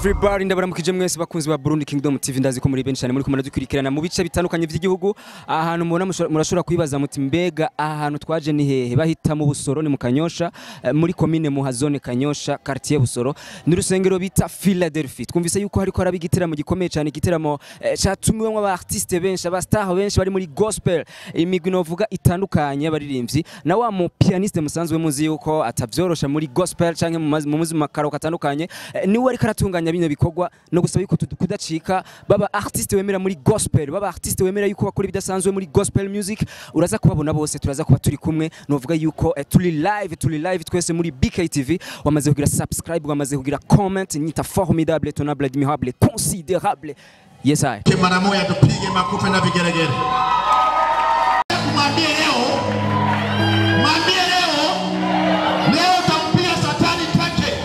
everybody ndabaramukije mwese bakunzi ba Burundi Kingdom TV ndazi ko muri benshi cyane muri kumara dukurikirana mu bice bitandukanye by'igihugu ahantu mubona mushobora- murashobora kwibaza muti mbega ahantu twaje ni hehe bahita mu Busoro ni mu Kanyosha eh, muri commune mu Hazone Kanyosha quartier Busoro ni rusengero bita Philadelphia twumvise yuko hariko haraba igiteramo gikomeye cyane igiteramo eh, catumiwemo aba artiste benshi aba star benshi bari muri gospel imigwi novuga itandukanye y'abaririmbyi na wa mu pianiste musanzwe muzi yuko atavyorosha muri gospel canke mu mazi- mu muzi makaro katandukanye eh, niwe ariko aratunganya bino bikorwa no gusaba yuko tudu- kudacika baba artiste wemera muri gospel baba artiste wemera yuko bakora ibidasanzwe muri gospel music uraza kubabona bose turaza kuba turi kumwe novuga yuko eh, turi live turi live twese muri BKTV wamaze kugira subscribe wamaze kugira comment nyita formidable tonable admirable considérable yes I Ke mara moja tupige makofi na vigelegele. Mwambie leo, mwambie leo, leo tampiga satani take.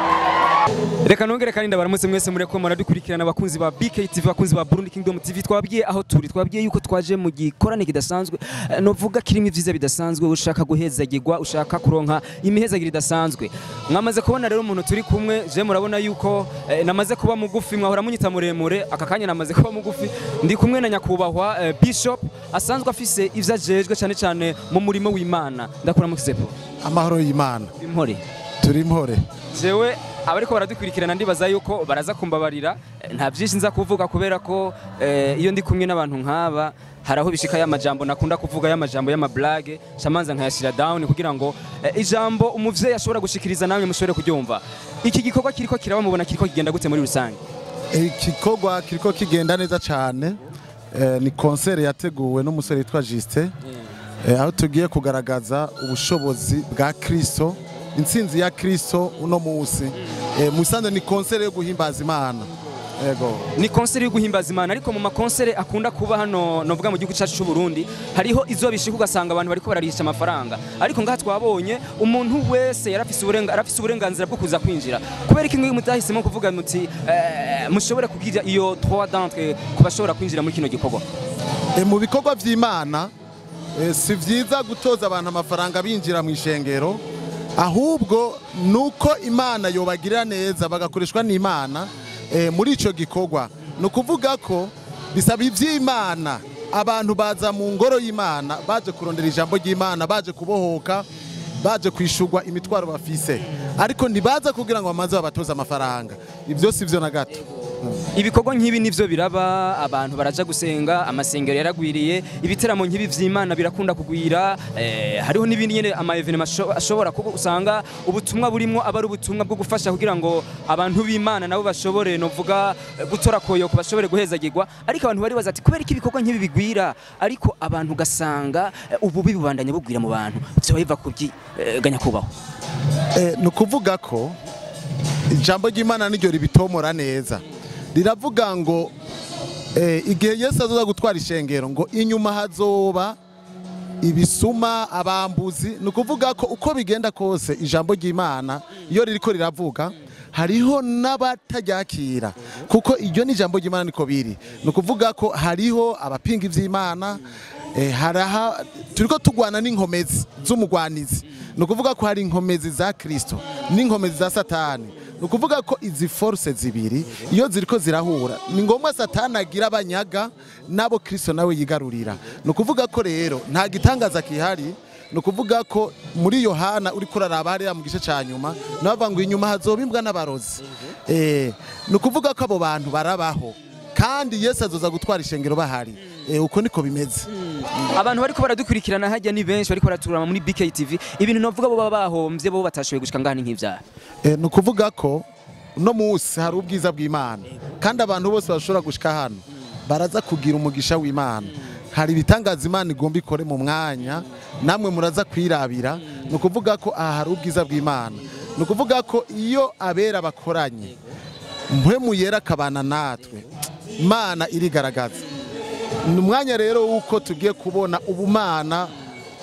reka nongere kandi ndabaramutse mwese mureko muradukurikirana abakunzi ba BKTV abakunzi ba Burundi Kingdom TV twabwiye aho turi twabwiye yuko twaje mu gikorane kidasanzwe eh, novuga kirimo ivyiza bidasanzwe ushaka guhezagirwa ushaka kuronka imihezagiro idasanzwe mwamaze kubona rero umuntu turi kumwe je murabona yuko eh, namaze kuba mugufi mwahora munyita muremure aka kanya namaze kuba mugufi ndi kumwe na nyakubahwa eh, Bishop asanzwe afise ivyo ajejwe cyane cyane mu murimo w'Imana ndakuramukize po amahoro y'imana impore turi mpore jewe abariko baradukurikirana ndibaza yuko baraza kumbabarira eh, nta byinshi nza kuvuga kubera ko eh, iyo ndi kumwe n'abantu nk'aba hari aho bishika y'amajambo nakunda kuvuga y'amajambo y'amablage shamanza nkayashira down kugira ngo eh, ijambo umuvyeyi ashobora gushikiriza namwe mushobore kuryumva iki gikorwa kiriko kiraba mubona kiriko kigenda gute muri rusange igikorwa kiriko kigenda neza cyane Eh, ni konsere yateguwe n'umusore witwa Justin Eh, aho tugiye kugaragaza ubushobozi bwa Kristo intsinzi ya Kristo uno munsi Eh, musanze ni konsere yo guhimbaza Imana yego ni konseri yo guhimbaza imana ariko mu makonsere akunda kuba hano novuga mu gihugu cyacu cy'u Burundi hariho izo bishika ugasanga abantu bariko bararisha amafaranga ariko ngaha twabonye umuntu wese yarafise uburenga arafise uburenganzira bwo kuza kwinjira kubera iki ngiyi mutahisemo kuvuga muti eh, mushobore kugira iyo trois d'entre ku bashobora kwinjira muri kino gikorwa Eh, mu bikorwa by'Imana eh, si vyiza gutoza abantu amafaranga binjira mu ishengero ahubwo nuko Imana yobagirira neza bagakoreshwa n'Imana eh, muri ico gikorwa ni ukuvuga ko bisaba ivy'Imana abantu baza mu ngoro y'Imana baje kurondera ijambo ry'Imana baje kubohoka baje kwishurwa imitwaro bafise ariko ntibaza kugira ngo bamaze babatoze amafaranga ibyo si vyo na gato ibikorwa nk'ibi nivyo biraba abantu baraja gusenga amasengero yaragwiriye ibiteramo nk'ibi vy'imana birakunda kugwira eh, hariho n'ibindi nyene ama evenement asho- ashobora kuba usanga ubutumwa burimwo aba ari ubutumwa bwo gufasha kugira ngo abantu b'imana nabo bashobore novuga eh, gutora koyoko bashobore guhezagirwa ariko abantu bari baza ati kubera iki ibikorwa nk'ibi bigwira ariko abantu ugasanga eh, ububi bubandanya bugwira mu bantu vyoba biva kubyi eh, ganyakubahwa Eh, ni ukuvuga ko ijambo ry'imana niryo ribitomora neza riravuga ngo eh, igihe yesu azoza gutwara ishengero ngo inyuma hazoba ibisuma abambuzi ni ukuvuga ko uko bigenda kose ijambo ry'imana iyo ririko riravuga hariho n'abataryakira kuko iryo ni ijambo ry'imana niko biri ni ukuvuga ko hariho abapinga ivy'imana eh, haraha turiko tugwana n'inkomezi z'umugwanizi ni ukuvuga ko hari inkomezi za kristo n'inkomezi za satani ni ukuvuga ko izi force zibiri iyo ziriko zirahura ni ngombwa satani agira abanyaga n'abo kristo nawe yigarurira ni ukuvuga ko rero nta gitangaza kihari ni ukuvuga ko muri yohana uri kuraraba hariya mu gice cya nyuma nabavuga ngo inyuma hazoba imbwa n'abarozi Eh, ni ukuvuga ko abo bantu barabaho kandi yesu azoza gutwara ishengero bahari Eh, uko niko bimeze abantu bariko baradukurikirana hajya ni benshi bariko baraturama muri BKTV ibintu novuga bo baba bahomvye bo batashoboye gushika ngaha ni nk'ivyaha Eh, ni ukuvuga ko uno munsi hari ubwiza bw'imana kandi abantu bose bashobora gushika hano baraza kugira umugisha w'imana hari ibitangaza imana igomba ikore mu mwanya namwe muraza kwirabira ni ukuvuga ko aha hari ubwiza bw'imana ni ukuvuga ko iyo abera bakoranye mpwemu yera akabana natwe imana irigaragaza ni umwanya rero w'uko tugiye kubona ubumana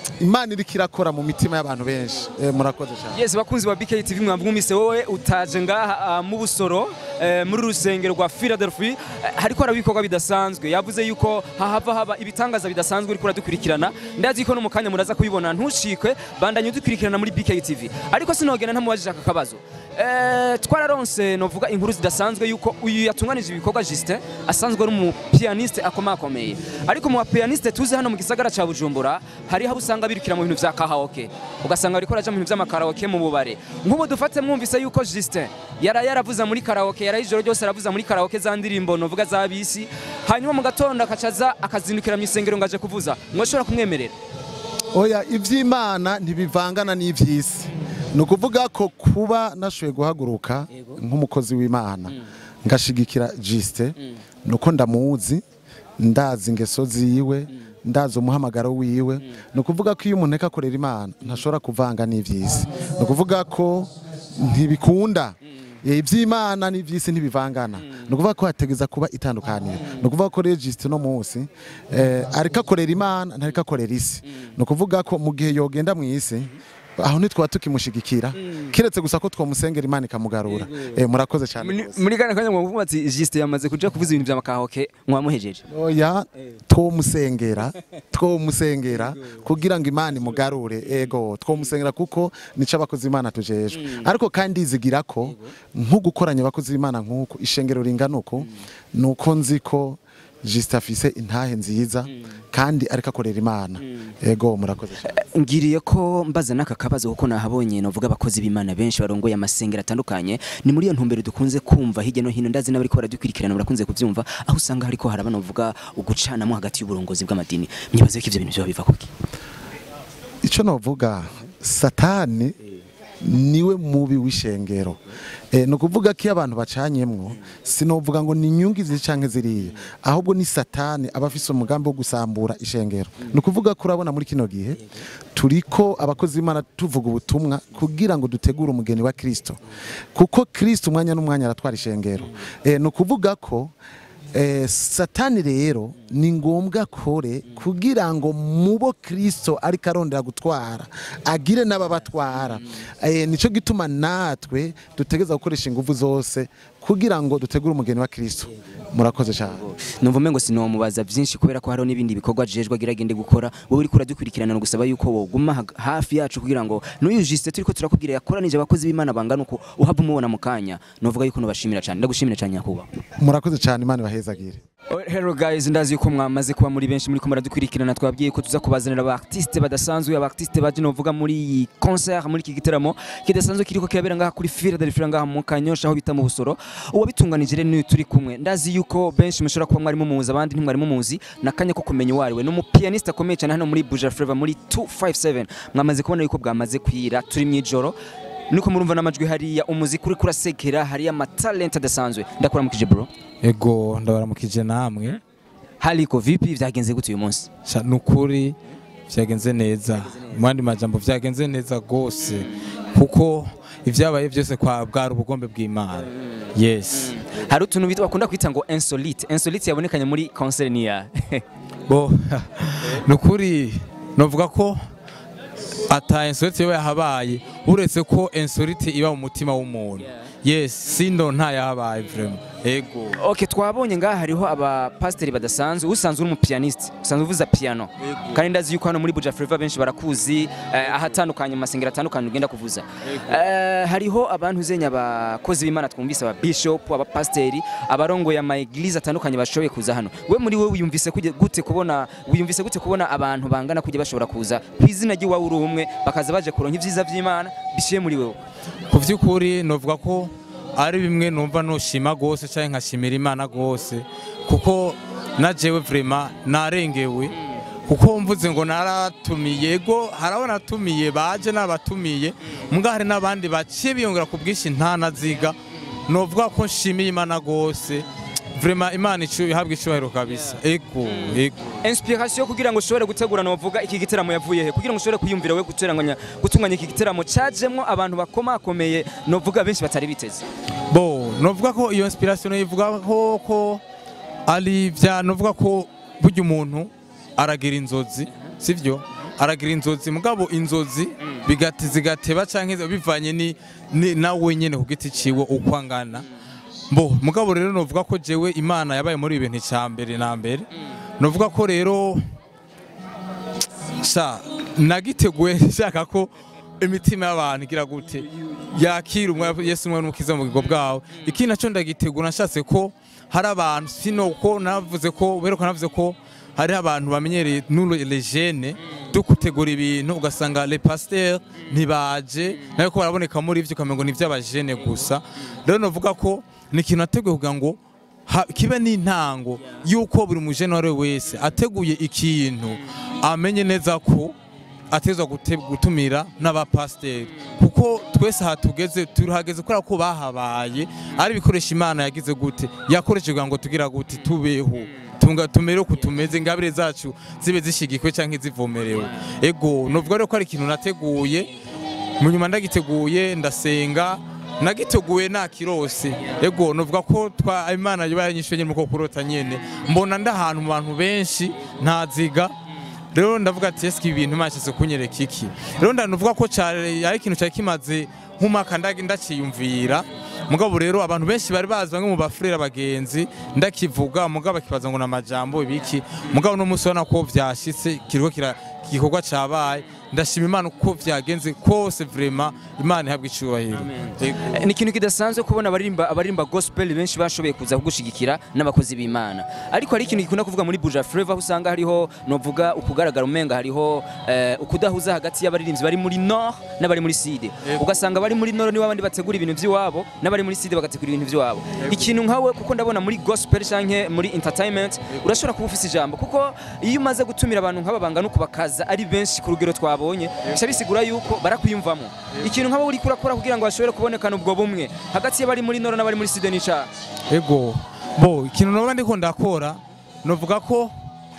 imana iriko irakora mu mitima y'abantu benshi Eh, murakoze cyane yes bakunzi ba BK TV mwamwumvise wowe utaje ngaha ah, mu busoro eh, muri rusengero rwa Philadelphia eh, hariko haraba ibikorwa bidasanzwe yavuze yuko hahava haba ibitangaza bidasanzwe uriko uradukurikirana ndazi ko no mu kanya muraza kubibona ntushikwe bandanye udukurikirana muri BK TV ariko sinogena ntamubajije aka kabazo eh, twararonse novuga inkuru zidasanzwe yuko uyu yatunganije ibikorwa Justin asanzwe ari umu pianiste akomakomeye ariko mu ba pianiste tuzi hano mu gisagara ca Bujumbura hari aho usanga birukira mu bintu vya karaoke ugasanga bariko raja mu bintu vy'amakaraoke mu bubare nk'ubu dufate mwumvise yuko Justin yara yaravuza muri karaoke yara ijoro ryose aravuza muri karaoke za ndirimbo novuga za bisi hanyuma mu gatondo akacaza akazindukira mu isengero ngaje kuvuza mwoshobora kumwemerera oya iby'imana ntibivangana n'iby'isi ni ukuvuga ko kuba nashoboye guhaguruka Yego. nk'umukozi w'imana ngashigikira jisite ni uko ndamuzi ndazi ingeso ziwe ndazi umuhamagaro wiwe ni ukuvuga ko iyo umuntu ariko akorera imana ntashobora kuvanga n'iby'isi ni ukuvuga ko ntibikunda Eh, iby'imana n'iby'isi ntibivangana ni ukuvuga ko hategeza kuba itandukaniro ni ukuvuga ko registe uno munsi eh, ariko akorera imana ntariko akorera isi ni ukuvuga ko mu gihe yogenda mu isi aho ntitwaba tukimushigikira kiretse gusa ko twamusengera imana ikamugarura Eh, murakoze cyane Muri- rwose. muri kana kanya mwavuga ati Justin yamaze kuja kuvuza ibintu vy'amakaraoke mwamuhejeje oya twomusengera twomusengera kugira ngo imana imugarure ego twomusengera kuko nico abakozi imana tujejwe ariko kandi izigira ko nko gukoranya abakozi b'imana nk'uko ishengero ringana uko ni uko nzi ko jisita afise intahe nziza kandi ariko akorera imana ego murakoze cyane ngiriye ko mbaza n'aka kabazo kuko nahabonye novuga abakozi b'imana benshi barongoye amasengero atandukanye ni muri iyo ntumbero dukunze kumva hirya no hino ndazi n'abariko baradukurikirana barakunze kuvyumva aho usanga hariko haraba novuga ugucanamo hagati y'uburongozi bw'amadini myibaze ko ivyo bintu vyoba biva kuki icyo navuga satani niwe mubi w'ishengero Eh, ni ukuvuga ko iyo abantu bacanyemwo sinovuga ngo ni inyungu izi canke ziriya ahubwo ni satani aba afise umugambi wo gusambura ishengero ni ukuvuga ko urabona muri kino gihe turiko abakozi b'imana tuvuga ubutumwa kugira ngo dutegure umugeni wa kristo kuko kristo umwanya n'umwanya aratwara ishengero Eh, ni ukuvuga ko Eh, satani rero ni ngombwa kore kugira ngo mubo kristo ariko arondera gutwara agire n'ababatwara eh, nico gituma natwe dutegeza gukoresha ingufu zose kugira ngo dutegure umugeni wa kristo murakoze cyane numva umengo sinomubaza vyinshi kubera ko hariho n'ibindi bikorwa jejwe agira agende gukora wowe uriko uradukurikirana no gusaba yuko woguma hag- hafi yacu kugira ngo n'uyu Justin turiko turakubwira yakoranije abakozi b'Imana bangana uko uhava umubona mu kanya novuga yuko nubashimira cyane ndagushimira cyane nyakubahwa murakoze cyane imana ibahezagire Oh, Hello guys, ndazi yuko mwamaze kuba muri benshi muri kumara dukurikirana twabwiye ko tuza kubazanira aba artiste badasanzwe aba artiste baje novuga muri iyi concert muri iki gitaramo kidasanzwe kiriko kirabera ngaha kuri Philadelphia ngaha mu Kanyosha aho bita mu Busoro uwabitunganije rero niyo turi kumwe ndazi yuko benshi mushobora kuba mwari mumuzi abandi ntimwari mumuzi nakanya ko kumenya uwo ari we ni umupianiste akomeye cyane hano muri Buja Flava muri 257 mwamaze kubona yuko bwamaze kwira turi mu ijoro niko murumva n'amajwi hariya umuziki uri kurasekera hariya amatalent adasanzwe ndakuramukije bro ego ndabaramukije namwe hariko vipi vyagenze gute uyu munsi Sha, nukuri vyagenze neza mu yandi majambo vyagenze neza gose kuko ivyabaye byose kwa bwari ubugombe bw'imana yes hari utuntu bita bakunda kwita ngo insolite insolite yabonekanye muri concert niya bo nukuri novuga ko ata insolite yoba yahabaye uretse ko insolite iba mu mutima w'umuntu yes sindo ntayahabaye vraiment ego ok twabonye ngaha hariho abapasiteri badasanzwe usanzwe uri umupianiste usanzwe uvuza piano kandi ndazi yuko hano muri Buja Flava benshi barakuzi eh, ahatandukanye mu masengero atandukanye ugenda kuvuza Eh, hariho abantu uzenya abakozi b'Imana twumvise aba bishop abapasiteri abarongoye ama eglise atandukanye bashoboye kuza hano we muri we wiyumvise kuje- gute kubona wiyumvise gute kubona abantu bangana kujya bashobora kuza ku izina ry'iwawe uri umwe bakaza baje kuronka ibyiza by'Imana bishiye muri wewe ku by'ukuri novuga ko ari bimwe numva nushima gose cyangwa nkashimira imana gose kuko na jewe vraiment narengewe kuko mvuze ngo naratumiye ego harabo natumiye baje n'abatumiye mbwa hari n'abandi baciye biyongera ku bwinshi ntanaziga novuga ko nshimiye imana gose vraiment imana icu ihabwa icyubahiro kabisa ego ego inspiration kugira ngo ushobore gutegura novuga iki gitaramo yavuye he kugira ngo ushobore kwiyumvira we guteranganya gutunganya iki gitaramo cajemwo abantu bakomakomeye novuga benshi batari biteze bo novuga ko iyo inspiration ivuga ko ko ari bya novuga ko burya umuntu aragira inzozi sivyo aragira inzozi mugabo inzozi bigati zigateba canke bivanye ni, ni nawe nyene ku giti ciwe uko angana mbo mugabo rero novuga ko jewe imana yabaye muri ibi bintu cya mbere na mbere novuga ko rero sha nagiteguye nshaka ko imitima y'abantu igira gute yakira umwe Yesu umwe n'umukiza mu bugingo bwawe ikindi naco ndagitegura nashatse ko hari abantu sino ko navuze ko beruka navuze ko hari abantu bamenyereye nous les jeunes dukutegura ibintu ugasanga les pasteurs ntibaje nayo ko baraboneka muri ivyo ukamengo ni ivy'abajene gusa rero novuga ko ni ikintu nateguye kugira ngo ha- kibe n'intango y'uko buri mujene uwo ari we wese ateguye ikintu amenye neza ko atezwa gute- gutumira n'abapasiteri kuko twese aha tugeze turahageze kubera ko bahabaye ari ibikoresho imana yagize gute yakoresheje kugira ngo tugira gute tubeho tunga tumere uko tumeze ingabire zacu zibe zishigikwe cyangwa zivomerewe ego novuga rero ko ari ikintu nateguye mu nyuma ndagiteguye ndasenga nagiteguye nakirose ego novuga ko twa imana yabanyishuye nyine muko kurota nyene mbona ndahantu mu bantu benshi ntaziga rero ndavuga ati eske ibi bintu mashize kunyereka iki rero ndanuvuga ko cyari ari ikintu cyari kimaze nk'umwaka ndagi ndakiyumvira mugabo rero abantu benshi bari bazi bamwe mu bafurera abagenzi ndakivuga mugabo bakibaza ngo ni amajambo ibiki mugabo no munsi ubona ko vyashitse kiriko kira igikorwa cabaye ndashima imana uko vyagenze kose vrema imana ihabwa icubahiro Ego. Eh, ni ikintu kidasanzwe kubona abaririmba abaririmba gospel benshi bashoboye kuza kugushigikira n'abakozi b'Imana ariko hari ikintu gikunda kuvuga muri Buja Flavor aho usanga hariho novuga ukugaragara umenga hariho eh, ukudahuza hagati y'abaririmbyi bari muri Nord n'abari muri Sud ugasanga bari muri Nord nibo abandi bategura ibintu by'iwabo n'abari muri Sud bagategura ibintu by'iwabo ikintu nkawe kuko ndabona muri gospel canke muri entertainment urashobora kuba ufise ijambo kuko iyo umaze gutumira abantu nk'aba bangana uko bakaza ari benshi ku rugero twabonye bica bisigura yuko barakwiyumvamo ikintu nk'abo uri kurakora kugira ngo bashobore kubonekana ubwo bumwe hagati y'abari muri Nord n'abari muri Sud n'ica ego bo ikintu noba ndiko ndakora novuga ko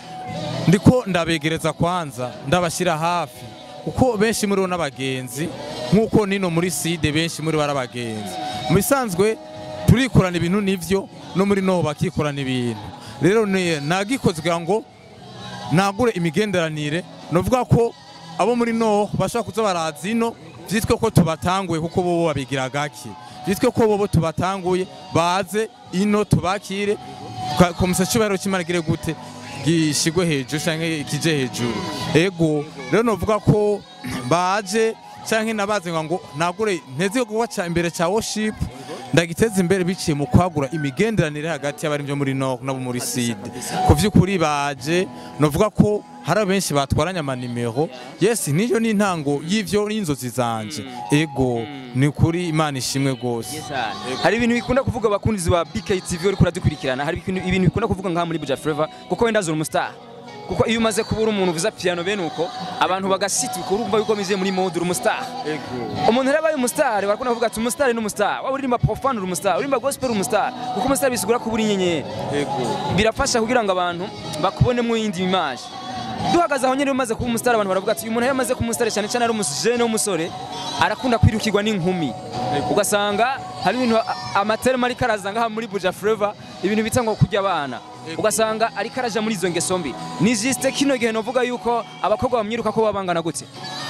ndiko ndabegereza kwanza ndabashyira hafi kuko benshi muri bo n'abagenzi nk'uko nino muri side benshi muri bo ari abagenzi mu bisanzwe turikorana ibintu nivyo no muri noho bakikorana ibintu rero ni- nagikoze kugira ngo nagure imigenderanire novuga ko abo muri no bashobora kuza baraza ino vyitwe ko tubatanguye kuko bobo babigira gake vyitwe ko bobo tubatanguye baze ino tubakire Ka- komisa cubahiro c'imana gire gute gishigwe hejuru canke kije hejuru ego rero novuga ko baje canke nabaze ngo nagure nteze igikorwa ca imbere ca worship ndagiteza imbere biciye mu kwagura imigenderanire hagati y'abari byo muri Nord nabo muri Sud ku vy'ukuri baje novuga ko hari benshi batwaranye amanimero yes niyo ni intango y'ivyo n'inzozi zanje ego ni kuri imana ishimwe gose hari ibintu bikunda kuvuga abakunzi ba BKTV uri kuradukurikirana hari ibintu ibintu bikunda kuvuga ngaha muri Buja Flavor kuko wenda zuri umustar kuko iyo umaze kuba uri umuntu uvuza piano bene uko abantu bagasituka urumva yuko mize muri mode uri umustar umuntu rero abaye umustar barakunda kuvuga ati umustar ni umustar waba uririmba profane uri umustar uririmba gospel uri umustar kuko umustar bisigura ko uri inyenyeri birafasha kugira ngo abantu bakubonemo iyindi image duhagaze aho nyine umaze kuba umustar abantu baravuga ati uyu muntu iyo amaze kuba umustar cyane cyane ari umusjene w'umusore arakunda kwirukirwa n'inkumi ugasanga hari ibintu a- amaterma ariko araza ngaha muri Buja Flavor ibintu bita ngo kurya abana ugasanga ariko araja muri izo ngeso mbi ni juste kino gihe novuga yuko abakobwa bamwiruka ko babangana gute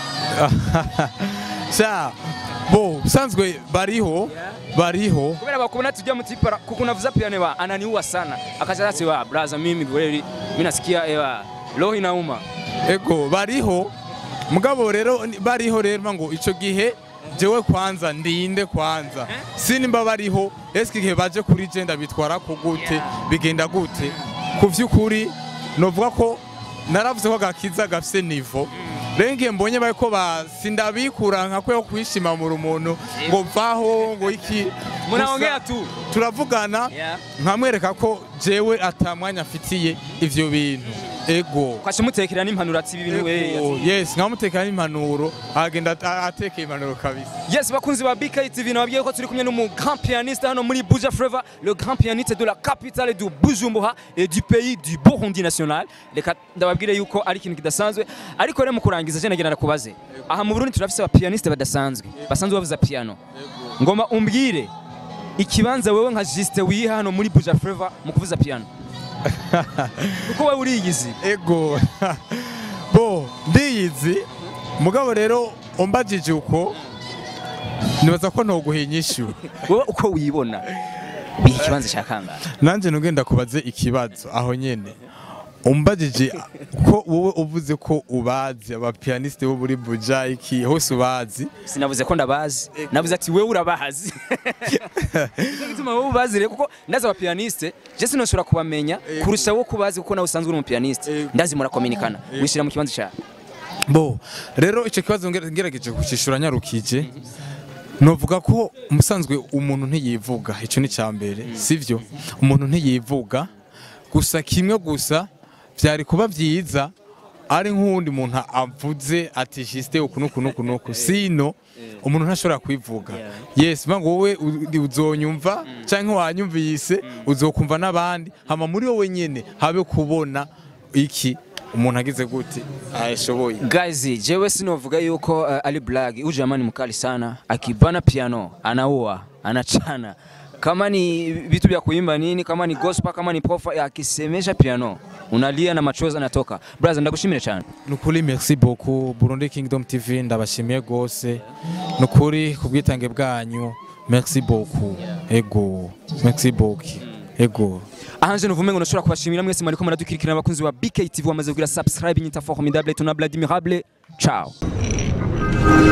sha bo usanzwe bariho bariho kubera bakubona tujya mu tipara kuko unavuza piano wa ananiua sana akaja rasi wa braza mimi kweli mimi nasikia ewa roho inauma ego bariho mugabo rero ni- bariho rero ngo ico gihe jewe kwanza ndinde kwanza sinimba bariho eske igihe baje kuri je ndabitwara ko gute bigenda gute ku vy'ukuri novuga ko naravuze ko gakiza gafise nivo rero ngiye mbonye bariko ba sindabikura nka kwe kwishima mu umuntu ngo vaho ngo iki munaongea Gusa tu turavugana Yeah. nkamwereka ko jewe atamwanya afitiye ivyo bintu ego kwashe mutekera n'impanuro ati ibi bintu we Ego, yes nkamutekera n'impanuro agenda a- atekeye impanuro kabisa Yes, bakunzi ba BK TV nababwiye ko turi kumwe n'umu grand pianiste hano muri Buja Flavor, le grand pianiste de la capitale du Bujumbura et du pays du Burundi national. Reka ndababwire yuko ari ikintu kidasanzwe, ariko rero mu kurangiza je nagira nakubaze. Aha mu Burundi turafise aba pianiste badasanzwe, basanzwe bavuza piano. Ngoma umbwire ikibanza wewe nka Juste wiha hano muri Buja Flavor mu kuvuza piano. Kuko wewe uriyizi. ego bo ndiyizi mugabo rero umbajije uko nibaza ko ntoguha inyishu wowe uko wibona biha ikibanza cya kangahe nanjye ntugenda kubaze ikibazo aho nyene umbajije ko wowe uvuze ko ubazi abapiyaniste bo muri buja iki hose ubazi sinavuze ko ndabazi navuze ati wewe urabazi Nicyo gituma wowe ubazi rero kuko ndazi abapiyaniste je sinoshobora kubamenya kurusha wowe kubazi kuko nawe usanzwe uri umupiyaniste ndazi murakominikana wishyira mu kibanza cyawe bo rero icyo kibazo ngera- ngerageje kucishura nyarukije novuga ko umusanzwe umuntu ntiyivuga icyo ni cya mbere sivyo umuntu ntiyivuga gusa kimwe gusa byari kuba byiza ari nk'uwundi muntu avuze ati jisite uku nuku nuku nuku sino umuntu ntashobora kwivuga yes mba ngo wowe u- uzonyumva cyangwa wanyumvise uzokumva n'abandi hama muri wowe nyene habe kubona iki umuntu agize gute ashoboye Guys, jewe sinovuga yuko uh, Ali Blag huyu jamani mkali sana, akibana piano anaua, anachana kama ni vitu vya kuimba nini, kama ni gospel, kama ni pofa, akisemesha piano unalia na machozi anatoka. Brother, ndagushimire cyane. nukuri merci beaucoup Burundi Kingdom TV ndabashimiye gose nukuri kubwitange bwanyu merci beaucoup ego merci beaucoup ego ahanje nuvume ngo nashobora kubashimira mwese mwariko muradukurikirana abakunzi wa BK TV wamaze kugira subscribe nyita formidable tunable admirable ciao